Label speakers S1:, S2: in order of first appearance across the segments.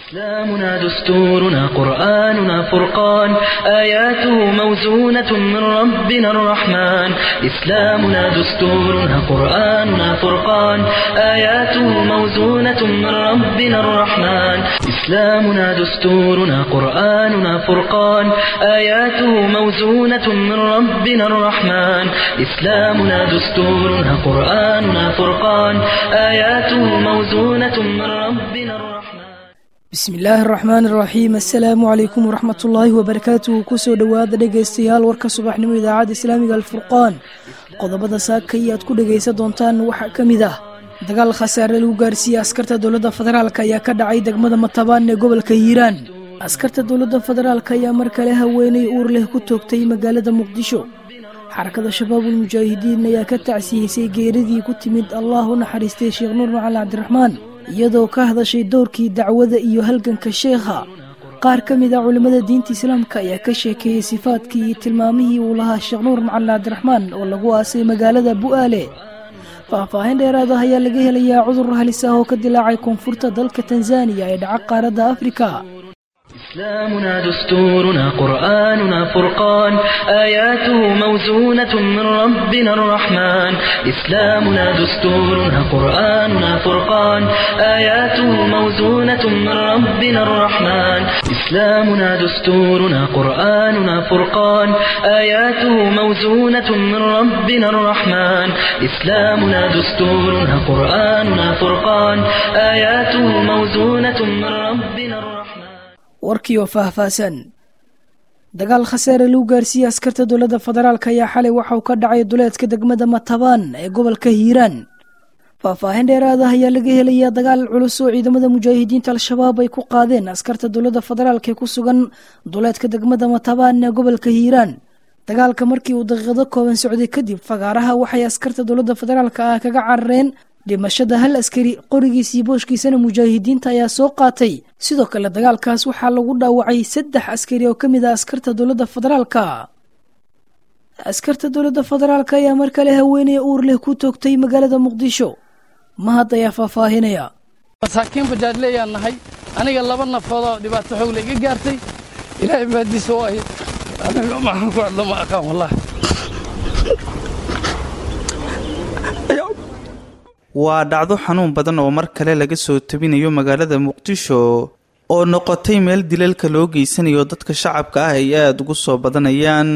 S1: إسلامنا دستورنا قرآننا فرقان آياته موزونة من ربنا الرحمن إسلامنا دستورنا قرآننا فرقان آياته موزونة من ربنا الرحمن إسلامنا دستورنا قرآننا فرقان آياته موزونة من ربنا الرحمن إسلامنا دستورنا قرآننا فرقان آياته موزونة من ربنا الرحمن
S2: bismi illaahi araxmaan iraxiim assalaamu calaykum waraxmatullaahi wabarakaatuhu kusoo dhowaada dhegaystayaal warka subaxnimo idaacadda islaamiga alfurqaan qodobada saakay aad ku dhegaysan doontaan waxaa ka mid ah dagaal khasaare lagu gaarsiiyey askarta dowladda federaalk ayaa ka dhacay degmada matabaan ee gobolka hiiraan askarta dowladda federaalk ayaa mar kale haweeney uur leh ku toogtay magaalada muqdisho xarakada shabaabul mujaahidiin ayaa ka tacsiyeysay geeridii ku timid allah u naxariistay sheekh nuur macali cabdiraxmaan iyadoo ka hadashay dowrkii dacwada iyo halganka sheekha qaar ka mid a culimmada diinta islaamka ayaa ka sheekeeyey sifaadkii iyo tilmaamihii uu lahaa sheekh nuur macalin cabdiraxmaan oo lagu aasay magaalada bu'aale faahfaahin dheeraad ah ayaa laga helayaa cudur halis ah oo ka dilaacay koonfurta dalka tanzaniya ee dhaca qaaradda afrika
S1: إسلامنا دستورنا قرآننا فرقان آياته موزونة من ربنا الرحمن إسلامنا دستورنا قرآننا فرقان آياته موزونة من ربنا الرحمن إسلامنا دستورنا قرآننا فرقان آياته موزونة من ربنا الرحمن إسلامنا دستورنا قرآننا فرقان آياته موزونة من ربنا الرحمن
S2: warkiioo faahfaahsan dagaal khasaare lagu gaarsiiyey askarta dowladda federaalk ayaa xalay waxauu ka dhacay duleedka degmada matabaan ee gobolka hiiraan faahfaahin dheeraad ah ayaa laga helayaa dagaal culus oo ciidamada mujaahidiinta al-shabaab ay ku qaadeen askarta dowladda federaalk ee ku sugan duleedka degmada matabaan ee gobolka hiiraan dagaalka markii uu daqiiqado kooban socday kadib fagaaraha waxay askarta dowladda federaalk ah kaga carareen dhimashada hal askari qorigiis iyo booshkiisana mujaahidiinta ayaa soo qaatay sidoo kale dagaalkaas waxaa lagu dhaawacay saddex askari oo ka mid ah askarta dowladda federaalka askarta dowladda federaalk ayaa mar kale haweeney uur leh ku toogtay magaalada muqdisho mahad ayaa faahfaahinaya
S3: masaakiin bajaajleeyaan nahay aniga laba nafoodoo dhibaato xoogle iga gaartay ilaahay baadiisa waaye aniga maxaan ku hadlo ma aqaan wallahi
S4: waa dhacdo xanuun badan oo mar kale laga soo tabinayo magaalada muqdisho oo noqotay meel dilalka loo geysanayo dadka shacabka ah ay aada ugu soo badanayaan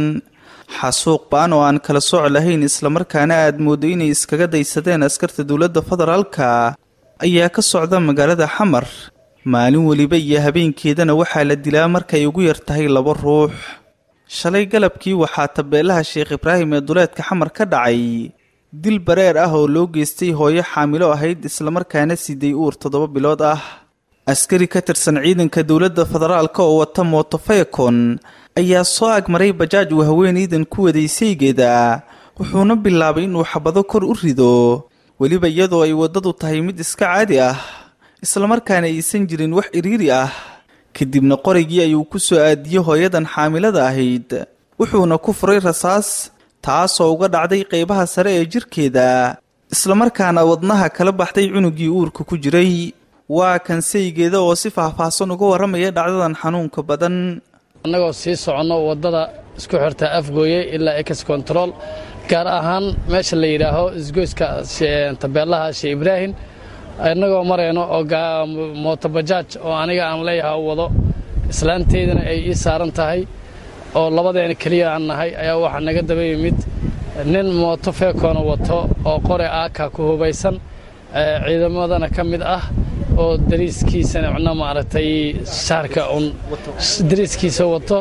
S4: xasuuq ba-an oo aan kala sooc lahayn islamarkaana aad moodo inay iskaga daysadeen askarta dowladda federaalka ayaa ka socda magaalada xamar maalin weliba iyo habeenkeedana waxaa la dilaa markay ugu yar tahay laba ruux shalay galabkii waxaa tabeelaha sheekh ibraahim ee duleedka xamar ka dhacay dil bareer ah oo loo geystay hooyo xaamilo ahayd islamarkaana siday uur toddoba bilood ah askari ka tirsan ciidanka dowladda federaalka oo wata mootofeekon ayaa soo agmaray bajaaj uu haweenaydan ku waday saygeeda wuxuuna bilaabay inuu xabado kor u rido weliba iyadoo ay waddadu tahay mid iska caadi ah islamarkaana aysan jirin wax iriiri ah kadibna qoraygii ayuu ku soo aadiyey hooyadan xaamilada ahayd wuxuuna ku furay rasaas taasoo uga dhacday qeybaha sare ee jirkeeda islamarkaana wadnaha kala baxday cunugii uurka ku jiray waa kan saygeeda oo si faahfaahsan uga warramaya dhacdadan xanuunka badan
S3: annagoo sii soconno waddada isku xirta afgooye ilaa ex control gaar ahaan meesha la yidhaaho isgoyska tabeelaha shee ibraahim innagoo marayno oo mootobajaaj oo aniga aan leeyaha u wado islaanteydana ay ii saaran tahay oo labadeena keliya aan nahay ayaa waxaa naga daba yimid nin mooto feekoona wato oo qore aaka ku hubaysan ciidamadana ka mid ah oo dariiskiisana micno maaragtay shaarka un dariiskiisa wato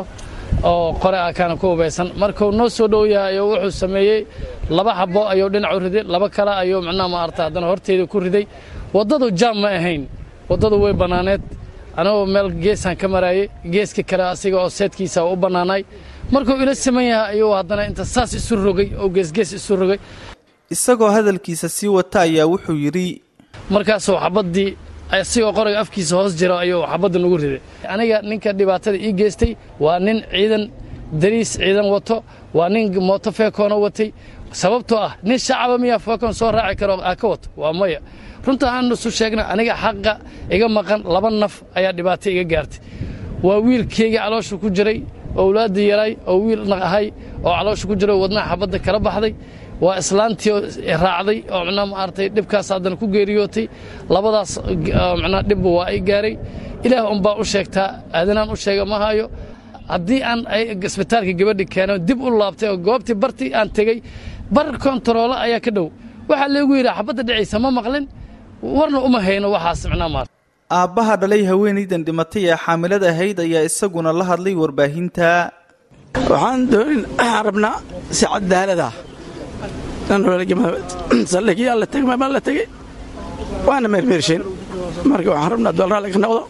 S3: oo qore aakaana ku hubaysan markuu noo soo dhow yahay ayuu wuxuu sameeyey laba xabo ayuu dhinac u riday laba kale ayuu micnaha maaragtay haddana horteeda ku riday waddadu jaam ma ahayn waddadu way bannaaneed anagoo meel geesaan ka maraayey geeska kale asiga oo seedkiisa u bannaanay markuu ila siman yahay ayuu haddana inta saas isu rogay oo geesgees isu rogay
S4: isagoo hadalkiisa sii wata ayaa wuxuu yidhi
S3: markaasuu xabaddii asigoo qorayga afkiisa hoos jira ayuu xabadda nagu riday aniga ninka dhibaatada ii geystay waa nin ciidan dariis ciidan wato waa nin mooto feekoona watay sababtoo ah nin shacaba miyaa fookon soo raaci karo aa ka wato waa maya runta aan isu sheegna aniga xaqa iga maqan laba naf ayaa dhibaato iga gaartay waa wiilkayga caloosha ku jiray owlaaddii yaray oo wiil naq ahay oo caloosha ku jiray oo wadnaha xabadda kala baxday waa islaantii raacday oo micnaha maaragtay dhibkaas haddana ku geeriyootay labadaas micnaha dhibba waa ay gaaray ilaah unbaa u sheegtaa aadanaan u sheega ma hayo haddii aan isbitaalka gabadhi keeno dib u laabtay oo goobtii bartii aan tegey bar kontaroolo ayaa ka dhow waxaa leegu yidhi xabadda dhicaysa ma maqlin warna uma hayno waxaas micnaha maarata
S4: aabbaha dhalay haweenaydan dhimatay ee xaamilada ahayd ayaa isaguna la hadlay warbaahinta
S5: waxaan doonin waxaan rabnaa si cadaalad ah saldhigii alla tegma ma la tegey waana meermeershayn marka waxaan rabnaa doolraa laga noqdo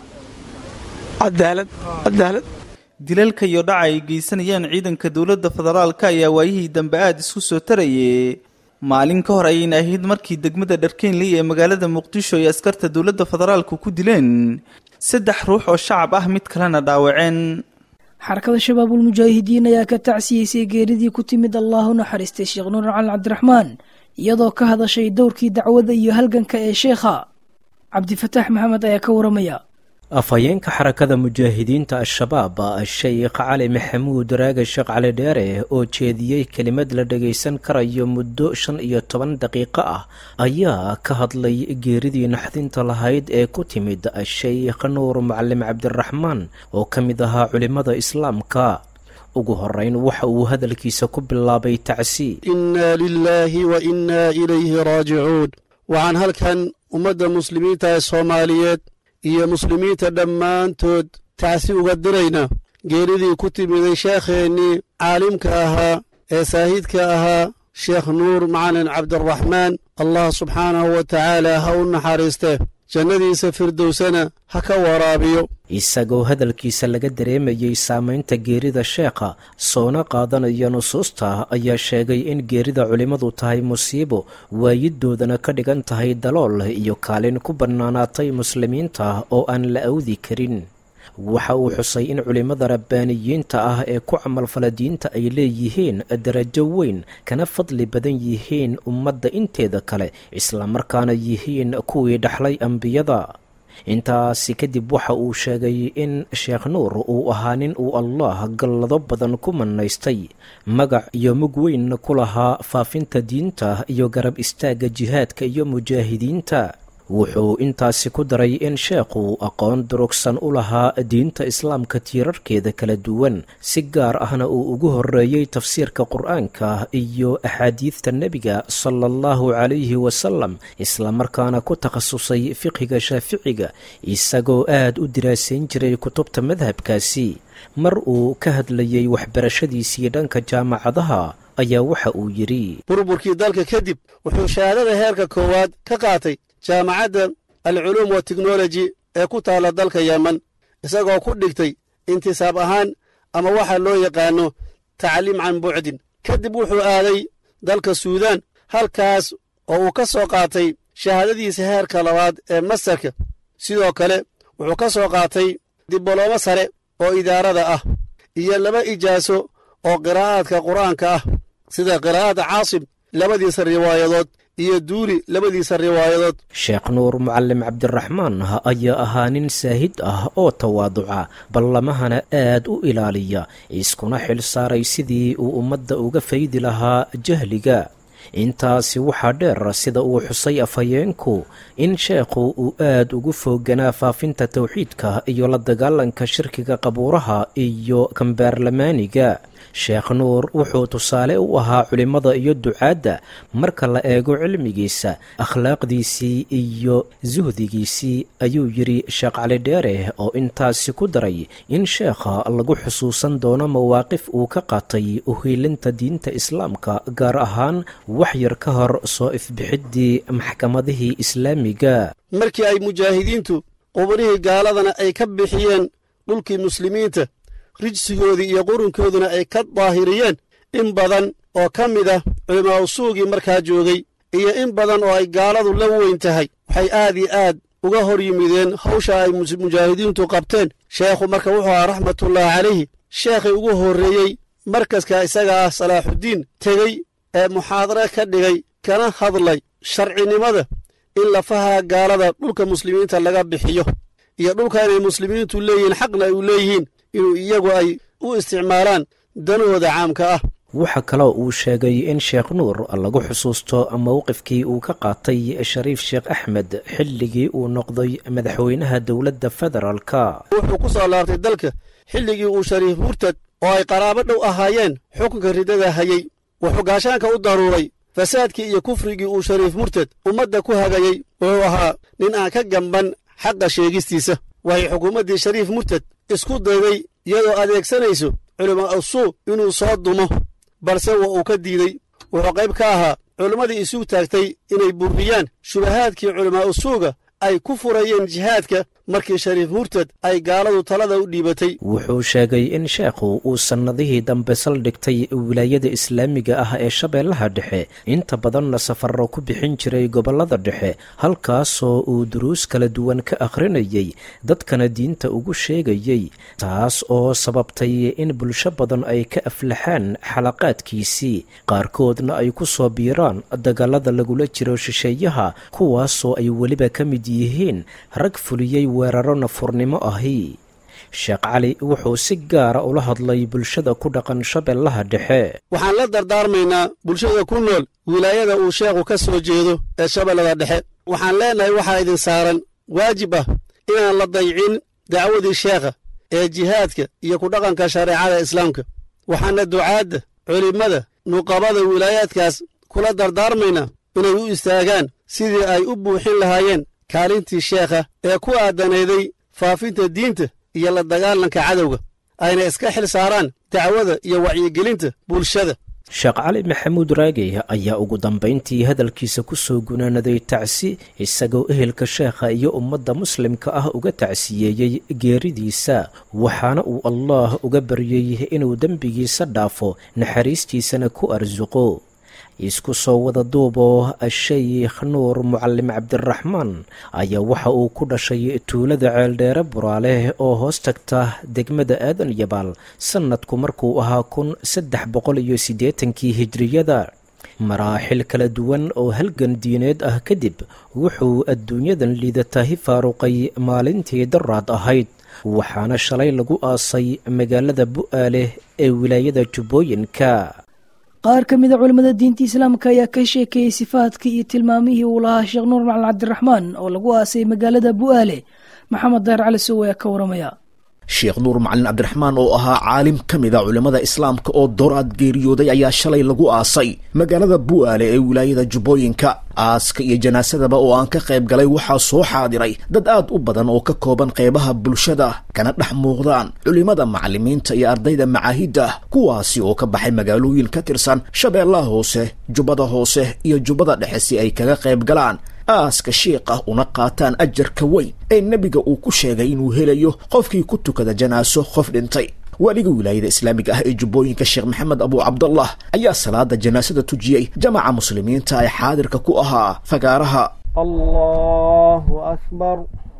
S5: cadaalad cadaalad
S4: dilalka iyo dhaca ay geysanayaan ciidanka dowladda federaalka ayaa waayihii dambe aada isku soo tarayay maalin ka hor ayayna ahayd markii degmada dharkeynley ee magaalada muqdisho ay askarta dowladda federaalka ku dileen saddex ruux oo shacab ah mid kalena dhaawaceen
S2: xarakada shabaabul mujaahidiin ayaa ka tacsiyeysay geeridii ku timid allahu naxariistay sheekh nuur cali cabdiraxmaan iyadoo ka hadashay dowrkii dacwada iyo halganka ee sheekha cabdifataax maxamed ayaa ka waramaya
S6: afhayeenka xarakada mujaahidiinta al-shabaab sheikh cali maxamuud raage sheekh cali dheere oo jeediyey kelimad la dhagaysan karayo muddo shan iyo toban daqiiqo ah ayaa ka hadlay geeridii naxdinta lahayd ee ku timid sheikh nuur macalim cabdiraxmaan oo ka mid ahaa culimmada islaamka ugu horeyn waxa uu hadalkiisa ku bilaabay tacsi
S7: innaa lilaahi wa innaa ilayhi raajicuun waxaan halkan ummadda muslimiinta ee soomaaliyeed iyo muslimiinta dhammaantood tacsi uga dirayna geeridii ku timiday sheekheennii caalimka ahaa ee saahiidka ahaa sheekh nuur macalin cabdiraxmaan allah subxaanahu wa tacaala ha u naxariistee jannadiisa firdowsana ha ka waraabiyo
S6: isagoo hadalkiisa laga dareemayey saamaynta geerida sheekha soona qaadanaya nusuusta ayaa sheegay in geerida culimmadu tahay musiibo waayidoodana ka dhigan tahay dalool iyo kaalin ku bannaanaatay muslimiinta oo aan la awdi karin waxa uu xusay in culimmada rabbaaniyiinta ah ee ku camalfala diinta ay leeyihiin darajo weyn kana fadli badan yihiin ummadda inteeda kale islamarkaana yihiin kuwii dhaxlay ambiyada intaasi kadib waxa uu sheegay in sheekh nuur uu ahaa nin uu allah gallado badan ku mannaystay magac iyo mug weynna ku lahaa faafinta diinta iyo garab istaagga jihaadka iyo mujaahidiinta wuxuu intaasi ku daray in sheekhu aqoon durugsan u lahaa diinta islaamka tiirarkeeda kala duwan si gaar ahna uu ugu horreeyey tafsiirka qur-aanka iyo axaadiidta nebiga sala allahu calayhi wasalam islamarkaana ku takhasusay fiqhiga shaaficiga isagoo aad u diraasayn jiray kutubta madhabkaasi mar uu ka hadlayey waxbarashadiisii dhanka jaamacadaha ayaa waxa uu yidhi
S7: burburkii dalka kadib wuxuu shahaadada heerka koowaad ka qaatay jaamacadda alculuum wa teknoloji ee ku taalla dalka yeman isagoo ku dhigtay intisaab ahaan ama waxa loo yaqaanno tacliim can bucdin kadib wuxuu aaday dalka suudaan halkaas oo uu ka soo qaatay shahaadadiisa heerka labaad ee mastarka sidoo kale wuxuu ka soo qaatay dibolomo sare oo idaarada ah iyo laba ijaaso oo qiraa'aadka qur'aanka ah sida qiraa'ada caasim labadiisa riwaayadood iyo duuli labadiisa riwaayadood
S6: sheekh nuur mucalim cabdiraxmaan ayaa ahaa nin saahid ah oo tawaaduca ballamahana aad u ilaaliya iskuna xil saaray sidii uu ummadda uga faydi lahaa jahliga intaasi waxaa dheer sida uu xusay afhayeenku in sheekhu uu aad ugu fooganaa faafinta towxiidka iyo la dagaalanka shirkiga qabuuraha iyo kambaarlamaaniga sheekh nuur wuxuu tusaale u ahaa culimmada iyo ducaadda marka la eego cilmigiisa akhlaaqdiisii iyo suhdigiisii ayuu yidhi sheekh cali dheere oo intaasi ku daray in sheekha lagu xusuusan doono mawaaqif uu ka qaatay uhiilinta diinta islaamka gaar ahaan wax yar ka hor soo ifbixiddii maxkamadihii islaamiga
S7: markii ay mujaahidiintu qubanihii gaaladana ay ka bixiyeen dhulkii muslimiinta rijsigoodii iyo qurunkooduna ay ka daahiriyeen in badan oo ka mid ah culimaa usuugii markaa joogay iyo in badan oo ay gaaladu la weyn tahay waxay aad iyo aad uga hor yimideen hawsha ay mujaahidiintu qabteen sheekhu marka wuxuu ahaa raxmatullaahi calayhi sheekhii ugu horreeyey markaska isaga ah salaaxuddiin tegey ee muxaadare ka dhigay kana hadlay sharcinimada in lafaha gaalada dhulka muslimiinta laga bixiyo iyo dhulka inay muslimiintu leeyihiin xaqna ay u leeyihiin inuu iyagu ay u isticmaalaan danahooda caamka ah
S6: waxaa kaloo uu sheegay in sheekh nuur lagu xusuusto mowqifkii uu ka qaatay shariif sheekh axmed xilligii uu noqday madaxweynaha dowladda federaalka
S7: wuxuu ku soo laabtay dalka xilligii uu shariif murtad oo ay qaraabo dhow ahaayeen xukunka riddada hayey wuxuu gaashaanka u daruuray fasaadkii iyo kufrigii uu shariif murtad ummadda ku hagayey wuxuu ahaa nin aan ka gamban xaqa sheegistiisa waxay xukuumaddii shariif murtad isku dayday iyadoo adeegsanayso culimaa usuu inuu soo dumo balse waa uu ka diidey wuxuu qayb ka ahaa culimmadii isugu taagtay inay burriyaan shubahaadkii culimaa usuuga ay ku furayeen jihaadka markii shariif murtad ay gaaladu talada u dhiibatay
S6: wuxuu sheegay in sheekhu uu sannadihii dambe saldhigtay wilaayada islaamiga ah ee shabeellaha dhexe inta badanna safarro ku bixin jiray gobollada dhexe halkaasoo uu duruus kala duwan ka akhrinayay dadkana diinta ugu sheegayey taas oo sababtay in bulsho badan ay ka aflaxaan xalaqaadkiisii qaarkoodna ay ku soo biiraan dagaalada lagula jiro shisheeyaha kuwaasoo ay weliba ka mid yihiin rag fuliyey weeraro nafurnimo ahi sheekh cali wuxuu si gaara ula hadlay bulshada ku dhaqan shabeellaha dhexe
S7: waxaan la dardaarmaynaa bulshada ku nool wilaayada uu sheekhu ka soo jeedo ee shabeellada dhexe waxaan leennahay waxaa idin saaran waajib ah inaan la daycin dacwadii sheekha ee jihaadka iyo ku dhaqanka shareecada islaamka waxaana ducaadda culimmada nuqabada wilaayaadkaas kula dardaarmaynaa inay u istaagaan sidii ay u buuxin lahaayeen kaalintii sheekha ee ku aadanayday faafinta diinta iyo la dagaalanka cadowga ayna iska xil saaraan dacwada iyo wacyigelinta bulshada
S6: sheekh cali maxamuud raagey ayaa ugu dambayntii hadalkiisa ku soo gunaanaday tacsi isagoo ehelka sheekha iyo ummadda muslimka ah uga tacsiyeeyey geeridiisa waxaana uu allaah uga baryey inuu dembigiisa dhaafo naxariistiisana ku arsuqo isku soo wada duuboo sheykh nuur mucalim cabdiraxmaan ayaa waxa uu ku dhashay tuulada ceeldheere buraale oo hoos tagta degmada aadan yabaal sannadku markuu ahaa kun saddex boqol iyo siddeetankii hijriyada maraaxil kala duwan oo halgan diineed ah kadib wuxuu adduunyadan liidatahi faaruqay maalintii daraad ahayd waxaana shalay lagu aasay magaalada bu'aale ee wilaayada jubbooyinka
S2: qaar ka mid a culimmada diinta islaamka ayaa ka sheekeeyey sifaadkii iyo tilmaamihii uu lahaa sheekh nuur macalin cabdiraxmaan oo lagu aasay magaalada bu'aale maxamed dayr cali sow ayaa ka waramaya
S8: sheekh nuur macalin cabdiraxmaan oo ahaa caalim ka mid a culimmada islaamka oo dooraad geeriyooday ayaa shalay lagu aasay magaalada bu'aale ee wilaayada jubbooyinka aaska iyo janaasadaba oo aan ka qayb galay waxaa soo xaadiray dad aad u badan oo ka kooban qaybaha bulshada kana dhex muuqdaan culimmada macallimiinta iyo ardayda macaahidda kuwaasi oo ka baxay magaalooyin ka tirsan shabeellaha hoose jubbada hoose iyo jubbada dhexe si ay kaga qayb galaan aaska shiiqah una qaataan ajarka weyn ee nebiga uu ku sheegay inuu helayo qofkii ku tukada janaaso qof dhintay waaliga wilaayada islaamiga ah ee jubbooyinka sheekh maxamed abu cabdallah ayaa salaada janaasada tujiyey jamaca muslimiinta ee xaadirka ku ahaa fagaaraha
S9: allahu akbar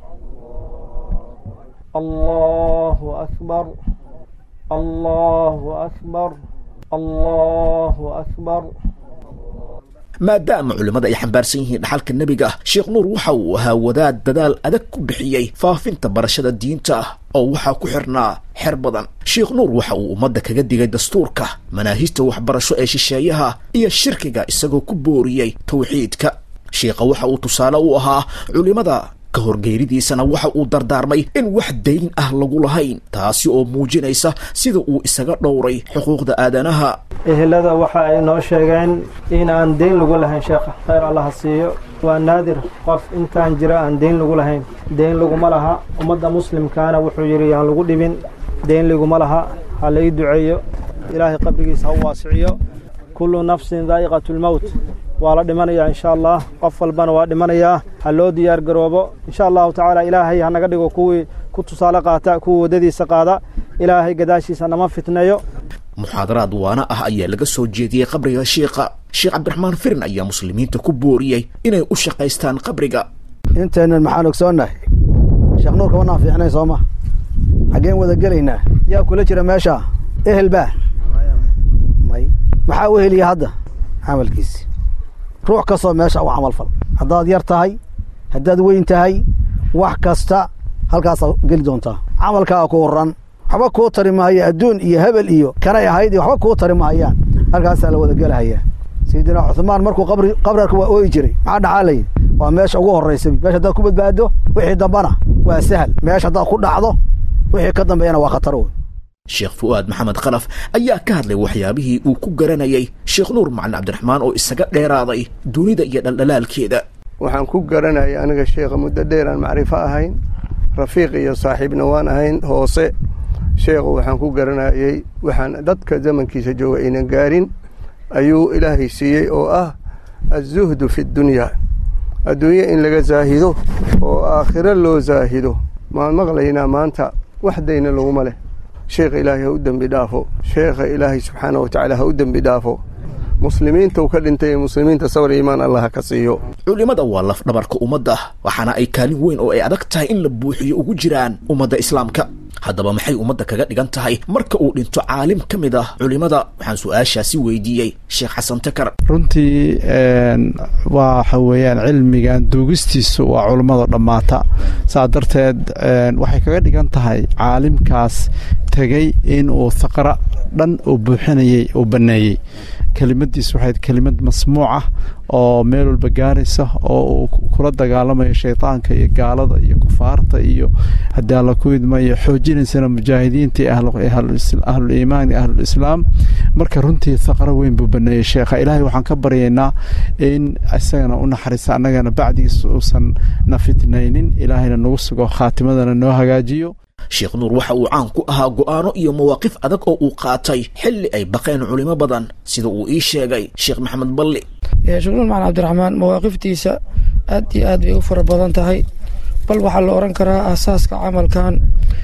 S9: allahu akbar allahu akbar allahu akbar
S8: maadaama culimmada ay xambaarsan yihiin dhaxalka nebiga sheekh nuur waxa uu ahaa wadaad dadaal adag ku bixiyey faafinta barashada diinta ah oo waxaa ku xirnaa xer badan sheekh nuur waxa uu ummadda kaga digay dastuurka manaahijta waxbarasho ee shisheeyaha iyo shirkiga isagoo ku booriyey tawxiidka sheikha waxa uu tusaale u ahaa culimmada ka horgeeridiisana waxa uu dardaarmay in wax dayn ah lagu lahayn taasi oo muujinaysa sida uu isaga dhowray xuquuqda aadanaha
S9: ehelada waxa ay noo sheegeen in aan deyn lagu lahayn sheekha khayr allaha siiyo waa naadir qof intaan jira aan deyn lagu lahayn deyn laguma laha ummadda muslimkaana wuxuu yidhi yaan lagu dhibin deyn laguma laha ha la ii duceeyo ilaahay qabrigiisa ha u waasiciyo kullu nafsin daa'iqatu lmowt waa la dhimanayaa insha allah qof walbana waa dhimanayaa ha loo diyaar garoobo insha allahu tacaala ilaahay ha naga dhigo kuwii ku tusaale qaata kuwii waddadiisa qaada ilaahay gadaashiisa nama fitneeyo
S8: muxaadaraad waana ah ayaa laga soo jeediyey qabriga shiikha sheekh cabdiraxmaan firin ayaa muslimiinta ku booriyey inay u shaqaystaan qabriga
S10: intaynan maxaan ogsoonnahay sheekh nuurka wanaan fiicnay soo ma xaggeen wada gelaynaa yaa kula jira meesha ehel baa may maxaa u heliya hadda camalkiisi ruux kastoo meesha u camal fal haddaad yar tahay haddaad weyn tahay wax kasta halkaasaa geli doontaa camalkaa ku horan waxba kuu tari maayo adduun iyo hebel iyo kanay ahayd iyo waxba kuu tari maayaan halkaasaa la wada gelahayaa sayidina cuhmaan markuu qabri qabrarka waa ooyi jiray maxaa dhacaa layidhi waa meesha ugu horraysa meesha haddaad ku badbaaddo wixii dambana waa sahal meesha haddaad ku dhacdo wixii ka dambeeyana waa khatar wey
S8: sheekh fu'aad maxamed khalaf ayaa ka hadlay waxyaabihii uu ku garanayay sheekh nuur macalin cabdiraxmaan oo isaga dheeraaday dunida iyo dhaldhalaalkeeda
S11: waxaan ku garanayay aniga sheekha muddo dheeraan macrifo ahayn rafiiq iyo saaxiibna waan ahayn hoose sheekhu waxaan ku garanayey waxaan dadka zamankiisa jooga aynan gaarin ayuu ilaahay siiyey oo ah azuhdu fi ddunyaa adduunye in laga zaahido oo aakhiro loo zaahido maan maqlaynaa maanta wax dayna laguma leh sheekha ilaahay ha u dembi dhaafo sheekha ilaahay subxaana wa tacaala ha u dembi dhaafo muslimiinta uu ka dhintay ee muslimiinta sawir iimaan allah ka siiyo
S8: culimmada waa laf dhabarka ummadda waxaana ay kaalin weyn oo ay adag tahay in la buuxiyo ugu jiraan ummadda islaamka haddaba maxay ummadda kaga dhigan tahay marka uu dhinto caalim ka mid ah culimmada waxaan su-aashaasi weydiiyey sheekh xasan takar
S12: runtii waxa weeyaan cilmigan duugistiisu waa culummada dhammaata saa darteed waxay kaga dhigan tahay caalimkaas tegey in uu haqra dhan uu buuxinayey uu banneeyey kelimadiis waxay kelimad masmuuc ah oo meel walba gaaraysa oo uu kula dagaalamayo shaydaanka iyo gaalada iyo kufaarta iyo haddii alla ku idmayo xoojinaysana mujaahidiinta iyo ahlul iimaan iyo ahlulislaam marka runtii haqro weyn buu baneeyey sheekha ilaahay waxaan ka baryaynaa in isagana u naxariista annagana bacdigiis uusan na fitnaynin ilaahayna nagu sugo khaatimadana noo hagaajiyo
S8: sheekh nuur waxa uu caan ku ahaa go'aano iyo mawaaqif adag oo uu qaatay xilli ay baqeen culimo badan sida uu ii sheegay sheekh maxamed balli
S13: sheekh nuur macalin cabdiraxmaan mawaaqiftiisa aad iyo aad bay u fara badan tahay bal waxaa la odhan karaa aasaaska camalkan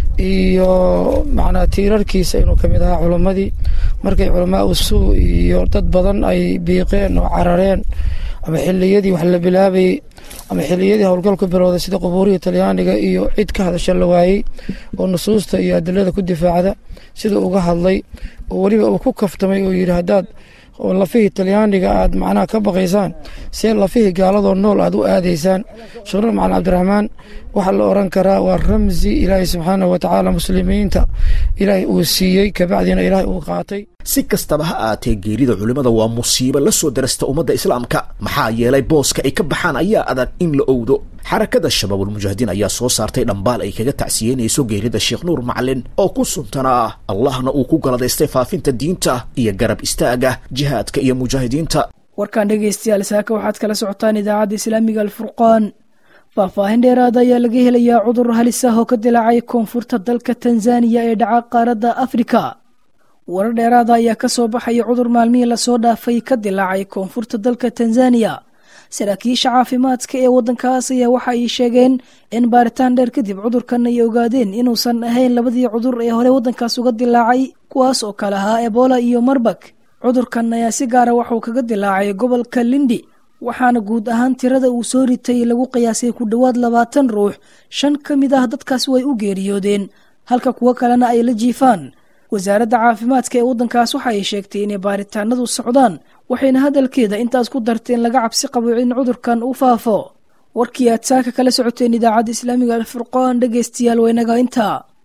S13: iyo macnaa tiirarkiisa inuu ka mid ahaa culimmadii markay culamaa usuu iyo dad badan ay biiqeen oo carareen ama xilliyadii wax la bilaabayey ama xilliyadii howlgalku bilowday sida qubuurihii talyaaniga iyo cid ka hadasha la waayey oo nusuusta iyo adilada ku difaacda sida uga hadlay oo weliba uu ku kaftamay oo yidhi haddaad lafihii talyaaniga aad macnaha ka baqaysaan see lafihii gaaladoo nool aad u aadaysaan sheekhnur macalin cabdiraxmaan waxaa la odhan karaa waa ramsi ilaahay subxaanah wa tacaala muslimiinta ilaahay uu siiyey kabacdiina ilaahay uu qaatay
S8: si kastaba ha aatee geerida culimmada waa musiibo la soo darasta ummadda islaamka maxaa yeelay booska ay ka baxaan ayaa adag in la owdo xarakada shabaabulmujaahidiin ayaa soo saartay dhambaal ay kaga tacsiyeynayso geerida sheekh nuur macalin oo ku suntanaa ah allahna uu ku galadaystay faafinta diinta iyo garab istaaga jihaadka iyo mujaahidiinta
S2: warkaan dhegaystayaal saaka waxaad kala socotaan idaacadda islaamiga alfurqaan faahfaahin dheeraada ayaa laga helayaa cudur halis ah oo ka dilaacay koonfurta dalka tanzaniya ee dhaca qaaradda afrika warar dheeraada ayaa ka soo baxaya cudur maalmihii lasoo dhaafay ka dilaacay koonfurta dalka tanzaniya saraakiisha caafimaadka ee waddankaas ayaa waxa ay sheegeen in baaritaan dheer kadib cudurkan ay ogaadeen inuusan ahayn labadii cudur ee hore waddankaas uga dilaacay kuwaas oo kale ahaa ebola iyo marbag cudurkan ayaa si gaara waxuu kaga dilaacay gobolka lindi waxaana guud ahaan tirada uu soo ritay lagu qiyaasay ku dhowaad labaatan ruux shan ka mid ah dadkaas way u geeriyoodeen halka kuwo kalena ay la jiifaan wasaaradda caafimaadka ee waddankaas waxa ay sheegtay inay baaritaanadu socdaan waxayna hadalkeeda intaas ku darteen laga cabsi qabo in cudurkan uu faafo warkii aad saaka kala socoteen idaacadda islaamiga alfurqaan dhegaystayaal waynaga intaa